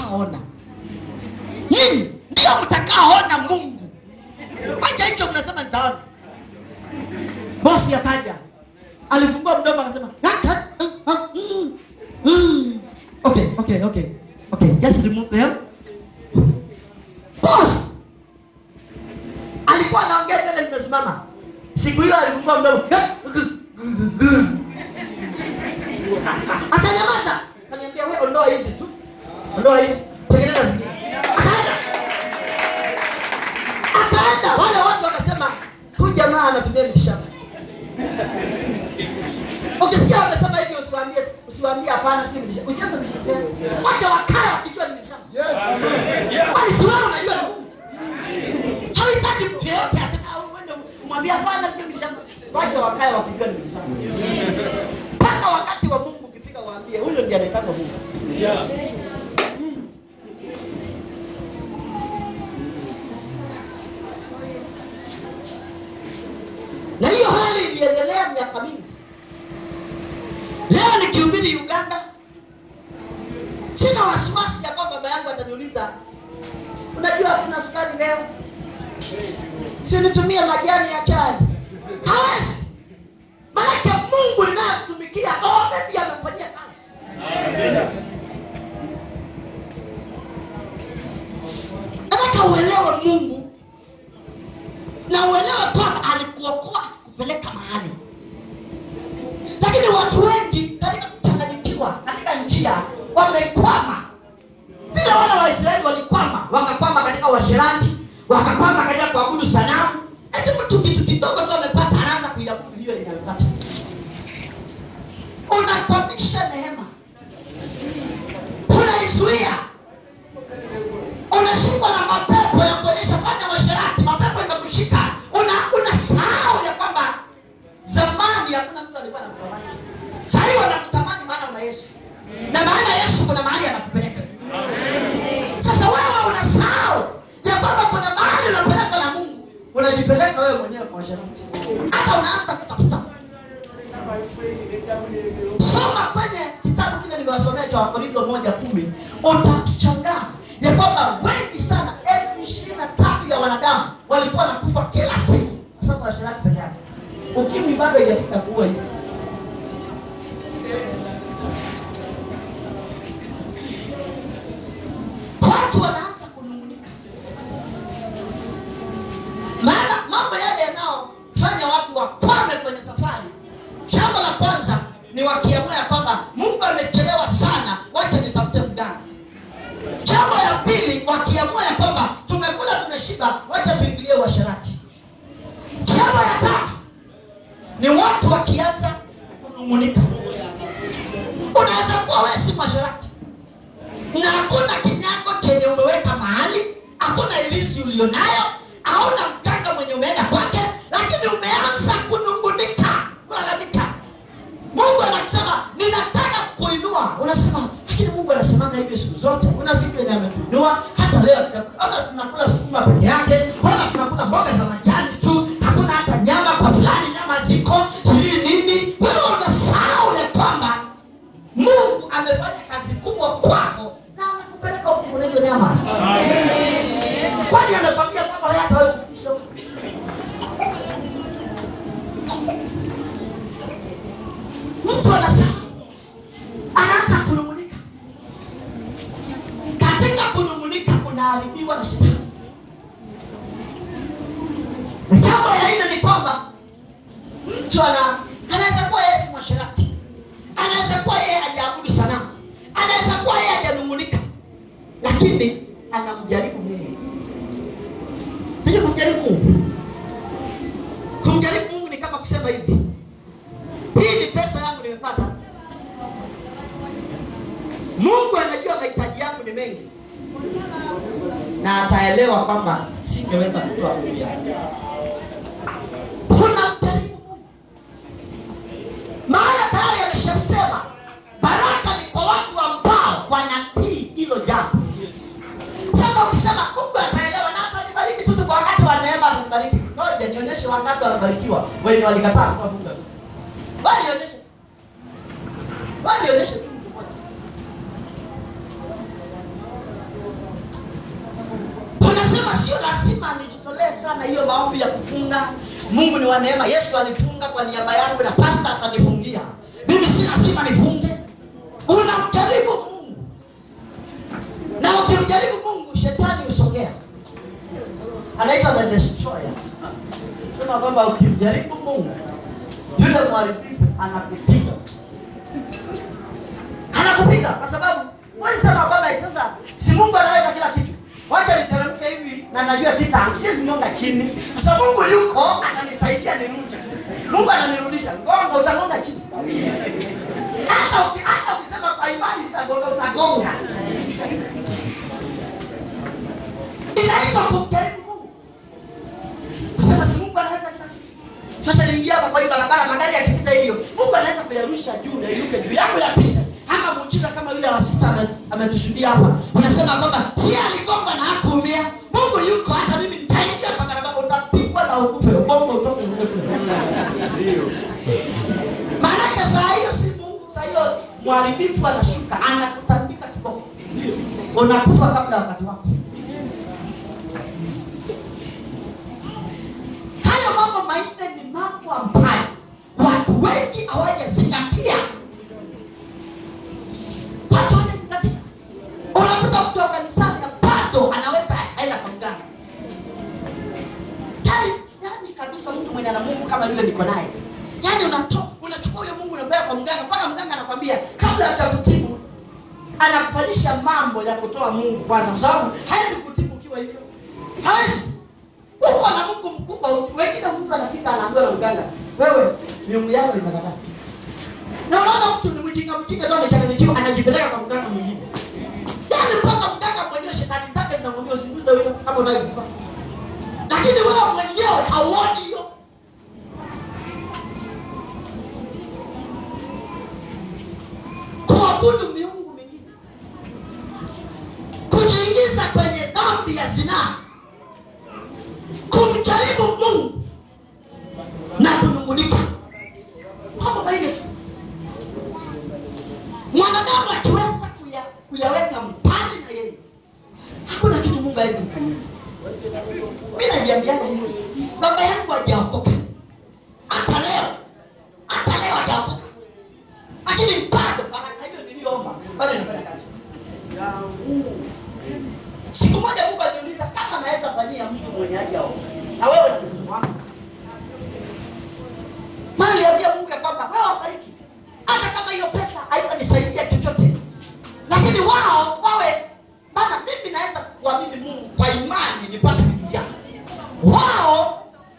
mtakaoona nyinyi ndio mtakaoona mungu wacha hicho mnasema nitaona bosi akaja alifungua mdomo akasema "Ah, ah, ah, ah, mm, mm." okay okay okay okay just remove them boss alikuwa anaongea tena limesimama siku hiyo alifungua mdomo akanyamaza akaniambia we ondoa hizi tu ondoa hizi tengeneza zingine akaenda akaenda wale watu wakasema huyu jamaa anatumia mitishamba ukisikia wamesema hivi usiwaambie usiwaambie hapana si mitishamba usianze mitishamba wacha wakae wakijua ni mitishamba kwani si wewe unajua ni Mungu hawahitaji mtu yeyote ataka uende umwambie hapana sio mitishamba wacha wakae wakijua ni mitishamba mpaka wakati wa mungu ukifika waambie huyo ndiye anaitaka mungu na hiyo hali iliendelea miaka mingi leo nikihubiri uganda sina wasiwasi ya kwamba baba yangu ataniuliza unajua kuna sukari leo si unitumie majani ya chai hawezi manake mungu ninayemtumikia already amefanyia kazi nataka uelewe mungu na uelewe kwamba alikuokoa kupeleka mahali lakini watu wengi katika kuchanganyikiwa katika njia wamekwama vile wana waisraeli walikwama wakakwama katika uasherati wakakwama katika kuabudu sanamu eti mtu kitu kidogo tu amepata anaanza kuiabudu hiyo yenye amepata unakwamisha neema unaizuia unashikwa na mapepo ya kuonyesha fanya uasherati mapepo imekushika una unasahau ya kwamba zamani hakuna mtu alikuwa anakutamani sahii wanakutamani maana una yesu na maana yesu kuna mahali anakupeleka sasa wewe unasahau ya kwamba kuna mahali unapelekwa na mungu unajipeleka wewe mwenyewe kwa uasherati hata unaanza kutafuta soma kwenye kitabu kile nimewasomea cha wakorintho moja kumi utashangaa ya kwamba wengi sana elfu ishirini na tatu ya wanadamu walikuwa nakufa kila siku kwa sababu ya uasherati peke yake ukimwi bado ijafika kuwa hivi watu wanaanza kunungunika maana mambo yale yanayofanya watu wakwame kwenye safari jambo la kwanza ni wakiamua ya kwamba mungu amechelewa sana wacha nitafute mganga jambo ya pili wakiamua ya kwamba tumekula tumeshiba wacha tuingilie uasherati jambo ya tatu ni watu wakianza kunung'unika unaweza kuwa wewe si mwasherati na hakuna kinyago chenye umeweka mahali hakuna ilisi ulionayo hauna mganga mwenye umeenda kwake lakini umeanza kunungunika kulalamika mungu anasema ninataka kuinua unasema lakini mungu anasemanga hivyo siku zote kuna siku yenye ametuinua hata leo ona tunakula sukuma peke yake ona tunakula mboga za majani tu hakuna hata nyama kwa fulani nyama ziko sijui nini wewe unasahau ya kwamba mungu amefanya kazi kubwa kwako na amekupeleka huku unaitwa nyama kwani amekwambia kwamba wewe hata wewe kufikisha huko? mtu anasahau anaanza kunung'unika katika kunung'unika kunaharibiwa na shetani na jambo ya nne ni kwamba mtu ana anaweza kuwa yeye si mwasherati anaweza kuwa yeye hajaabudu sanamu anaweza kuwa yeye hajanung'unika lakini anamjaribu mungu ili kumjaribu mungu kumjaribu mungu ni kama kusema hivi hii ni pesa yangu nimepata mungu anajua mahitaji yangu ni mengi na ataelewa kwamba singeweza kutoa pesa kuna mjaribu mungu maana tayari ameshasema baraka ni kwa watu ambao wanatii hilo jambo sasa ukisema mungu ataelewa na atanibariki tu kwa wakati wa neema atanibariki ngoja nionyeshe wangapi wanabarikiwa wenye walikataa kuwa mungu walionyeshe walionyeshe tu mtu mmoja nasema sio lazima nijitolee sana hiyo maombi ya kufunga mungu ni wa neema yesu alifunga kwa niaba yangu na pasta atanifungia mimi si lazima nifunge unamjaribu mungu na ukimjaribu mungu shetani husogea anaitwa the destroyer sema kwamba ukimjaribu mungu yule mharibifu anakupiga anakupiga kwa sababu wezi sema kwamba sasa si mungu anaweza kila kitu wacha niteremke hivi na najua sita siwezi nyonga chini kwa sababu mungu yuko ananisaidia nirudi mungu ananirudisha gonga utagonga chini hata uki- hata ukisema kwa imani utagonga utagonga inaitwa kumjaribu mungu kusema si mungu anaweza kila kitu sasa niingia hapa kwa hii barabara magari yakipita hivyo mungu anaweza kuyarusha juu na iruke juu yangu yapita ama muujiza kama yule wa sita ame- ametushuhudia hapa unasema kwamba si aligongwa na hakuumia mungu yuko hata mimi nitaingia kwa barabara utapigwa na ukufe ubongo utoke maanake saa hiyo si mungu saa hiyo mharibifu anashuka anakutandika kiboko unakufa kabla ya wakati wako hayo mambo manne ni mambo ambayo watu wengi hawajazingatia watu hawajazingatia unakuta mtu wa kanisani na bado anaweza akaenda kwa mganga yani yani kabisa mtu mwenye ana mungu kama yule niko naye yani unato- unachukua huyo mungu unapeleka kwa mganga mpaka mganga anakwambia kabla hajakutibu anakufanyisha mambo ya kutoa mungu kwanza kwa sababu hawezi kutibu ukiwa hivyo hawezi uko na mungu mkubwa wengine mtu anafika anaambiwa na mganga wewe miungu yako imekataa na unaona mtu ni mjinga mjinga tu amechanganyikiwa anajipeleka kwa mganga mwingine yaani mpaka mganga mwenyewe shetani zake zinamwambia usinguze huyo kama unayekufa lakini wewe mwenyewe hauoni hiyo kuabudu miungu mingine kujiingiza kwenye dhambi ya zinaa kumjaribu mungu na kunungulika mambo manne mwanadamu akiweza kuya- kuyaweka mbali na yeye hakuna kitu mungu awezi kufanyia mi najiambiana hivo baba yangu hajaokoka hata leo hata leo hajaokoka lakini bado baraka hiyo niliyoomba bado inafanya kazi siku moja mungu aliuliza kama naweza fanyia mtu mwenye hajaokoka na wewe na mtoto wako maana aliambia mungu ya kwamba wewe wafariki hata kama hiyo pesa haitanisaidia chochote lakini wao wawe maana mimi naweza kuamini mungu kwa imani nipate vitu vyake wao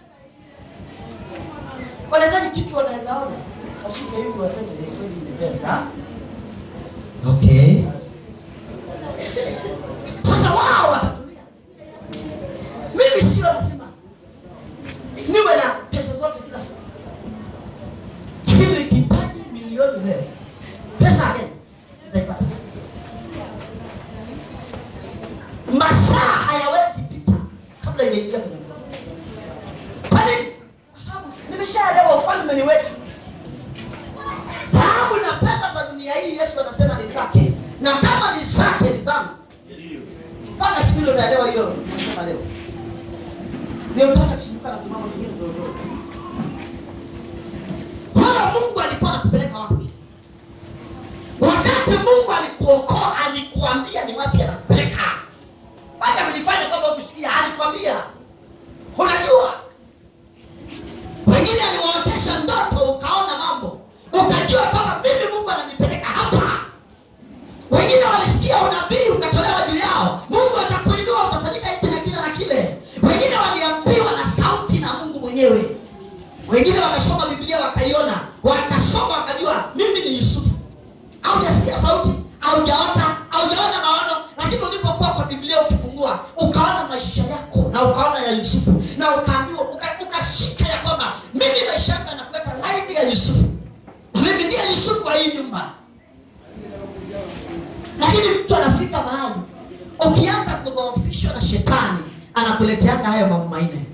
wanahitaji kitu wanaweza ona washike hivi waseme ni kweli ni pesa okay sasa wao watatulia mimi sio lazima niwe na pesa zote kila siku lakini nikihitaji milioni leo pesa gani nitaipata masaa hayawezi pita kabla imeingia kwenye mdomo kwa nini kwa sababu nimeshaelewa ufalme ni wetu dhahabu na pesa za dunia hii yesu anasema ni zake na kama ni zake ni zangu mpaka siku hilo naelewa hiyo nasema leo ndio mtaka kushuka na kumama mwingine ndogo wala mungu alikuwa anakupeleka wapi wakati mungu alikuokoa alikuambia ni wapi anakupeleka bali amelifanya kwamba kusikia alikwambia unajua wengine aliwaotesha ndoto ukaona mambo ukajua kwamba mimi mungu ananipeleka hapa wengine walisikia unabii ukatolewa juu yao mungu atakuinua utafanyika hiki na kile na kile wengine waliambiwa na sauti na mungu mwenyewe wengine wakasoma biblia wakaiona wakasoma wakajua mimi ni yusufu haujasikia sauti haujaota haujaona maono lakini ulipokuwa kwa biblia ukifungua ukaona maisha yako na ukaona ya yusufu na ukaambiwa uka- ukashika ya kwamba mimi maisha yangu yanakuweka laini ya yusufu mimi ndiye yusufu wa hii nyumba lakini mtu anafika mahali ukianza kudhoofishwa na shetani anakuleteanga hayo mambo manne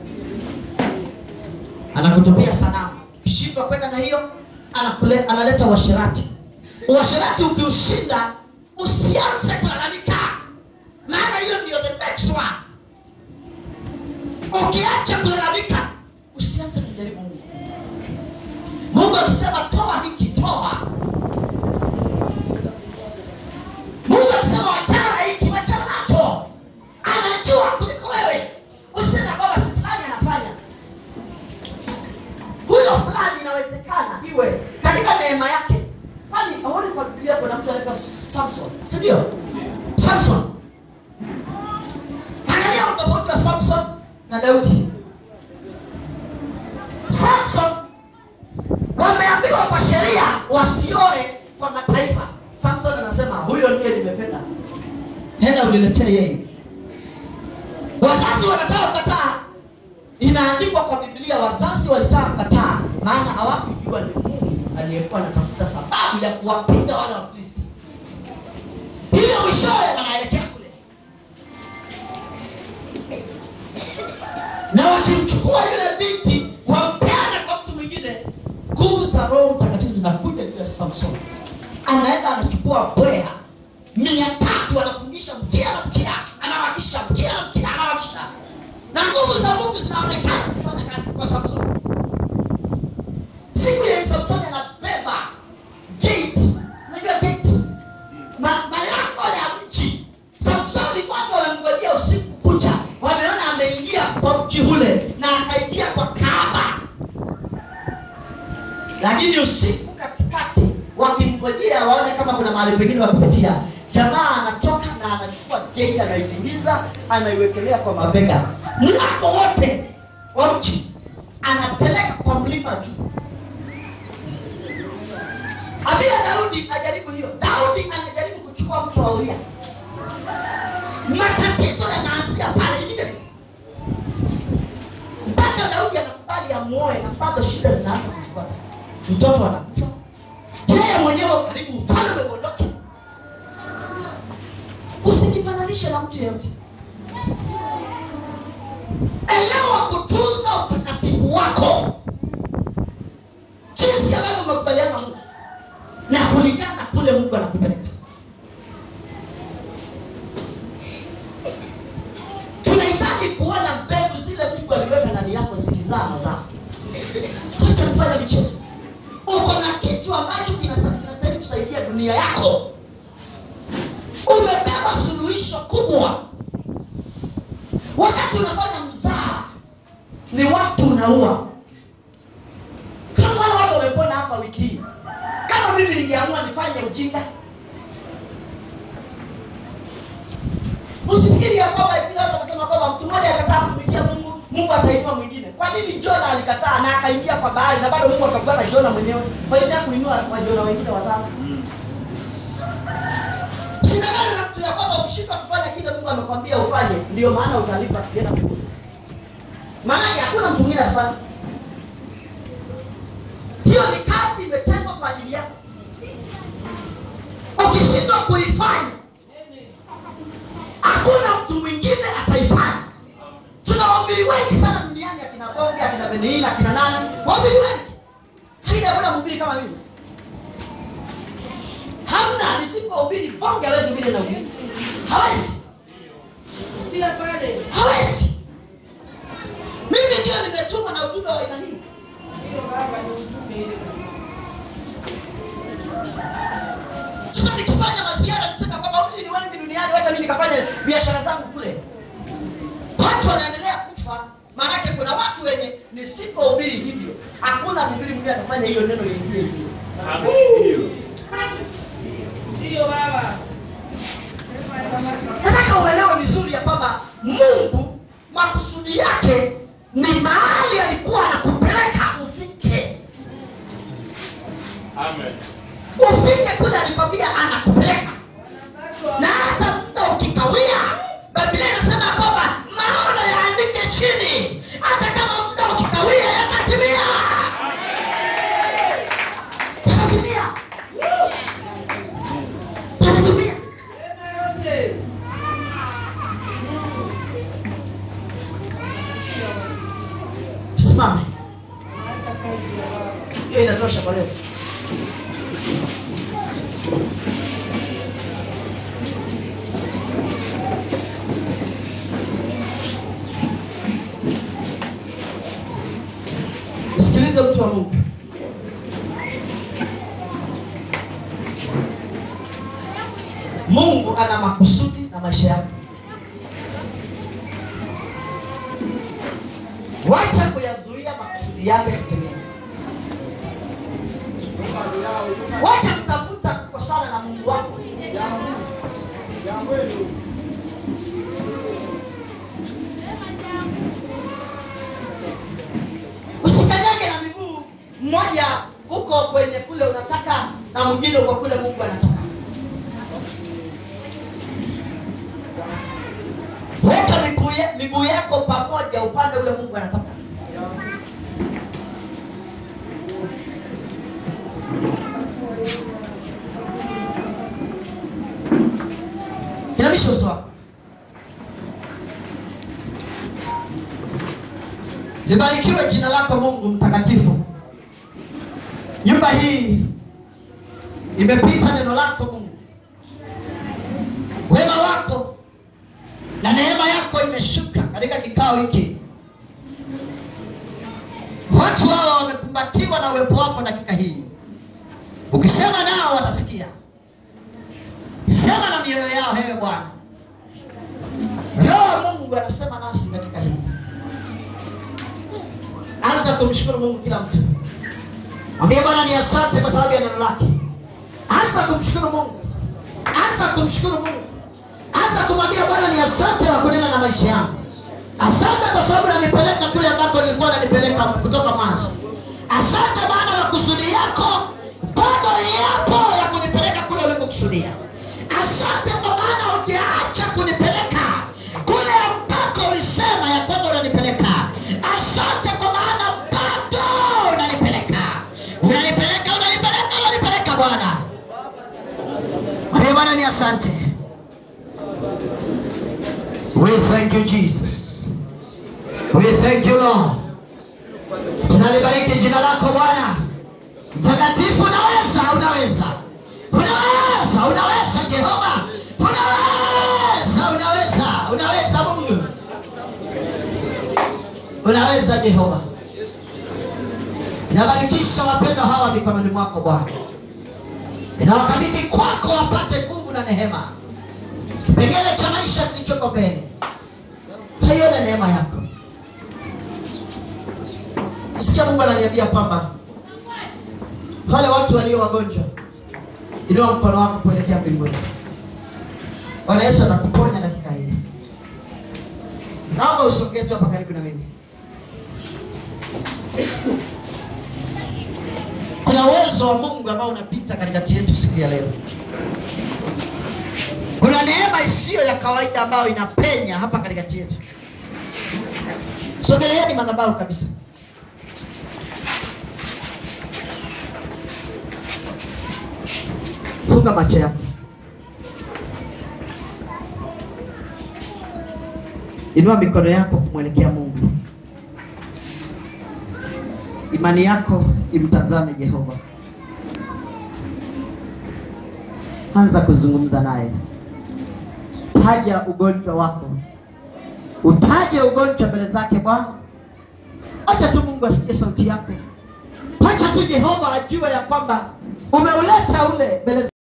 anakutupia sanamu ukishindwa kwenda na hiyo anakule, analeta uasherati uasherati ukiushinda usianze kulalamika maana hiyo ndio the next one ukiacha kulalamika usianze kumjaribu mungu mungu akisema toa hiki toa mungu akisema wachana na hiki wachana nacho anajua kuliko wewe usisema kwamba shetani anafanya huyo fulani inawezekana iwe katika neema yake kwani aoni kwa biblia kuna mtu anaitwa samson sindio samson angalia utofauti wa samson na daudi samson wameambiwa kwa sheria wasioe kwa mataifa samson anasema huyo ndiye nimependa nenda uniletee yeye wazazi wanataka kukataa inaandikwa kwa biblia wazazi walitaka kukataa maana hawakujua ni mungu aliyekuwa anatafuta sababu ya kuwapiga wale wakristo hivyo mwishowe wanaelekea kule na wakimchukua yule binti wampeana kwa mtu mwingine nguvu za roho mtakatifu zinakuja juu ya samson anaenda anachukua bweha mia tatu anafundisha mkia na mkia anawakisha mkia na mkia anawakisha na nguvu za mungu zinaonekana kufanya kazi kwa samson siku ya samson anabeba gate unajua gate Ma- malango ya mji samsoni kwanza wamemngojea usiku kucha wameona ameingia kwa mji ule na akaingia kwa kaaba lakini usiku katikati wakimngojea waone kama kuna mahali pengine wakupitia jamaa anatoka na anachukua geti anaitingiza anaiwekelea kwa mabega mlango wote wa mji anapeleka kwa mlima juu abia daudi ajaribu hiyo daudi anajaribu kuchukua mtu wa uria matatizo yanaanzia pale ile mpaka daudi anakubali amuoe na bado shida zinaanza kufuata mtoto anakufa yeye mwenyewe karibu ufalme uondoke usijifananishe na mtu yeyote elewa kutunza utakatifu wako jinsi ambavyo umekubaliana na mungu na kulingana na kule mungu anakupeleka tunahitaji kuona mbegu zile mungu aliweka ndani yako zikizaa mazao acha kufanya michezo uko na kitu ambacho kinasa- kinastahili kusaidia dunia yako umebeba suluhisho kubwa wakati unafanya mzaa ni watu unaua kama wale watu wamepona hapa wiki hii kama mimi ningeamua nifanye ujinga usifikiri ya kwamba eti watu wanasema kwamba mtu mmoja akataa kumikia mungu mungu atainua mwingine kwa nini jona alikataa na akaingia kwa bahari na bado mungu akakutana jona mwenyewe faida kuinua wajona wengine watano shindagani na mtu ya kwamba ukishindwa kufanya kile mungu amekwambia ufanye ndio maana utalipa kienda mbinguni maanake hakuna mtu mwingine atafanya hiyo ni kazi imetengwa kwa ajili yako ukishindwa kuifanya hakuna mtu mwingine ataifanya tuna wahubiri wengi sana duniani akina bonge akina beniina akina nani wahubiri wengi lakini hakuna mhubiri kama mimi hamna nisipohubiri bonge hawezi vile na ubiri hawezi hawezi mimi ndio nimetuma na ujumbe wa aina hii sasa nikifanya maziara nisema kwamba huyu ni wengi duniani wacha mi nikafanya biashara zangu kule watu wanaendelea kufa maanake kuna watu wenye nisipohubiri hivyo hakuna mhubiri mwingine atafanya hiyo neno liingie hivyo nataka uelewe vizuri ya kwamba mungu makusudi yake ni mahali alikuwa anakupeleka ufike ufike kule alikwambia anakupeleka na hata muda ukikawia biblia inasema kwamba maono yaandike chini hata kama muda ukikawia yatatimia yatatimia yatatimia simame hiyo inatosha kwa leo wa mungu mungu ana makusudi na maisha yako wacha kuyazuia makusudi yake kutimia wacha kutafuta kukosana na mungu wako usikanyage na miguu mmoja huko kwenye kule unataka na mwingine uko kule mungu anataka weka miguu ya- miguu yako pamoja upande ule mungu anataka inamisha uso wako libarikiwe jina lako mungu mtakatifu nyumba hii imepita neno lako mungu wema wako na neema yako imeshuka katika kikao hiki watu hawa wamekumbatiwa na uwepo wako dakika hii ukisema nao watasikia sema na mioyo yao hewe bwana roho mungu anasema nasi katika hii anza kumshukuru mungu kila mtu mwambie bwana ni asante kwa sababu ya neno lake anza kumshukuru mungu anza kumshukuru mungu anza kumwambia bwana ni asante kwa kunena na maisha yangu asante kwa sababu nanipeleka kule ambako nilikuwa nanipeleka kutoka mwanzo asante maana makusudi yako bado yapo ya kunipeleka kule ulikokusudia asante kwa maana hujaacha kunipeleka kule ambako ulisema ya kwamba unanipeleka asante kwa maana bado unanipeleka unanipeleka unanipeleka unanipeleka bwana Mwambie bwana ni asante We thank you Jesus. We thank you Lord. Tunalibariki jina lako Bwana. Mtakatifu unaweza, unaweza. Unaweza, unaweza Jehova. Unaweza, unaweza, unaweza Mungu. Unaweza Jehova. Nabarikisha wapendwa hawa mikononi mwako Bwana. Ninawakabidhi kwako wapate nguvu na neema kipengele cha maisha kilichoko mbele taione neema yako sikia mungu ananiambia kwamba wale watu walio wagonjwa inua mkono wako kuelekea mbinguni bwana yesu atakuponya dakika hii naomba usogee tu hapa karibu na mimi kuna uwezo wa mungu ambao unapita katikati yetu siku ya leo kuna neema isiyo ya kawaida ambayo inapenya hapa katikati yetu sogeleeni madhabahu kabisa funga macho yako inua mikono yako kumwelekea mungu imani yako imtazame jehova anza kuzungumza naye taja ugonjwa wako utaje ugonjwa mbele zake bwana acha tu mungu asikie sauti yako acha tu jehova ajue ya kwamba umeuleta ule mbele